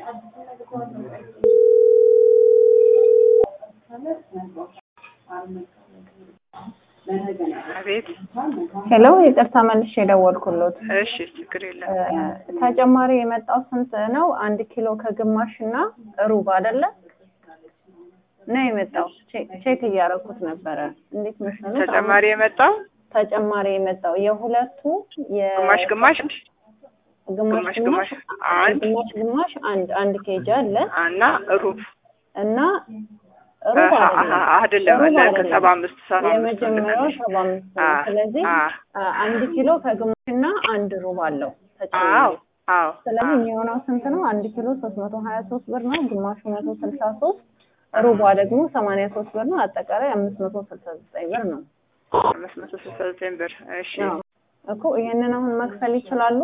አቤት። ሄሎ ይቅርታ መልሼ የደወልኩሎት እሺ፣ ችግር የለም። ተጨማሪ የመጣው ስንት ነው? አንድ ኪሎ ከግማሽ እና ሩብ አይደለ ነው የመጣው። ቼ- ቼክ እያደረኩት ነበረ። እንዴት መሰለህ? ተጨማሪ የመጣው ተጨማሪ የመጣው የሁለቱ የ- ግማሽ ግማሽ ግማሽ ግማሽ ግማሽ ግማሽ አንድ ግማሽ ግማሽ አንድ አንድ ኬጅ አለ እና ሩብ እና ሩብ አሀ፣ አይደለም አሀ፣ አይደለም ሩብ ለከ አይደለም። ሰባ አምስት ሰባ አምስት የመጀመሪያው ሰባ አምስት ነው። አ- ስለዚህ አ- አ- አንድ ኪሎ ከግማሽ እና አንድ ሩብ አለው ተጨማሪ አዎ አዎ ስለዚህ የሚሆነው ስንት ነው? አንድ ኪሎ ሶስት መቶ ሀያ ሶስት ብር ነው። ግማሹ መቶ ስልሳ ሶስት ሩቧ ደግሞ ሰማንያ ሶስት ብር ነው። አጠቃላይ አምስት መቶ ስልሳ ዘጠኝ ብር ነው። አምስት መቶ ስልሳ ዘጠኝ ብር። እሺ አዎ እኮ ይሄንን አሁን መክፈል ይችላሉ?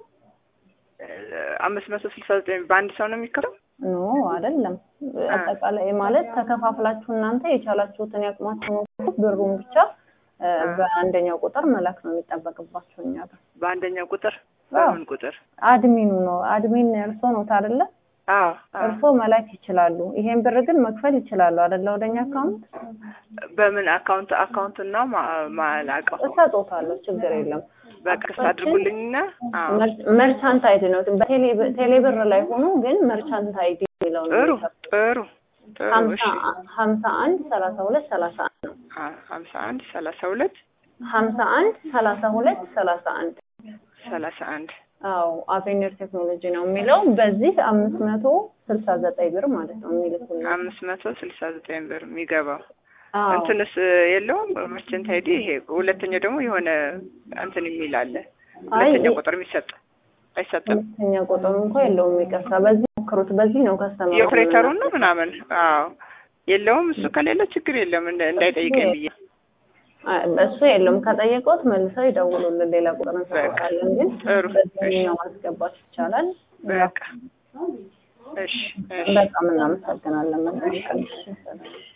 አምስት መቶ ስልሳ ዘጠኝ በአንድ ሰው ነው የሚከረው? ኖ አይደለም። አጠቃላይ ማለት ተከፋፍላችሁ እናንተ የቻላችሁትን ያቅማችሁ ነው። ብሩን ብቻ እ፣ በአንደኛው ቁጥር መላክ ነው የሚጠበቅባቸው እኛ ጋር። በአንደኛው ቁጥር አዎ። በምን ቁጥር? አድሚኑ ነው አድሚን እርሶ ነው አይደለ? አዎ አዎ። እርሶ መላክ ይችላሉ። ይሄን ብር ግን መክፈል ይችላሉ አይደለ? ወደኛ አካውንት በምን አካውንት አካውንት ነው ማ- ማላውቀው። እሰጦታለሁ፣ ችግር የለም። በቅርስ አድርጉልኝና አዎ መር- መርቻንት አይዲ ነው በቴሌ- ቴሌብር ላይ ሆኖ ግን መርቻንት አይዲ የሚለው ነው ጥሩ የሚሰጠው። ጥሩ ጥሩ። ሀምሳ እሺ ሀምሳ አንድ ሰላሳ ሁለት ሰላሳ አንድ ነው። አ- ሀምሳ አንድ ሰላሳ ሁለት ሀምሳ አንድ ሰላሳ ሁለት ሰላሳ አንድ ሰላሳ አንድ አዎ አቬኒር ቴክኖሎጂ ነው የሚለው በዚህ አምስት መቶ ስልሳ ዘጠኝ ብር ማለት ነው የሚልኩልን። አምስት መቶ ስልሳ ዘጠኝ ብር የሚገባው አዎ እንትንስ የለውም መርቸንት አይዲ። ይሄ ሁለተኛው ደግሞ የሆነ እንትን የሚል አለ። አይ ሁለተኛ ቁጥር የሚሰጥ አይሰጥም። ሁለተኛ ቁጥሩ እንኳ የለውም። ይቅርታ በዚህ ሞክሩት። በዚህ ነው ከስተመር የኦፕሬተሩን ነው ምናምን። አዎ የለውም። እሱ ከሌለ ችግር የለም እንደ- እንዳይጠይቀኝ ብዬ እሱ የለውም። ከጠየቁት መልሰው ይደውሉልን። ሌላ ቁጥር እንሰጣለን፣ ግን ጥሩ። በዚህኛው ማስገባት ይቻላል። በቃ እሺ እሺ በጣም እናመሰግናለን። መልካም ቀን።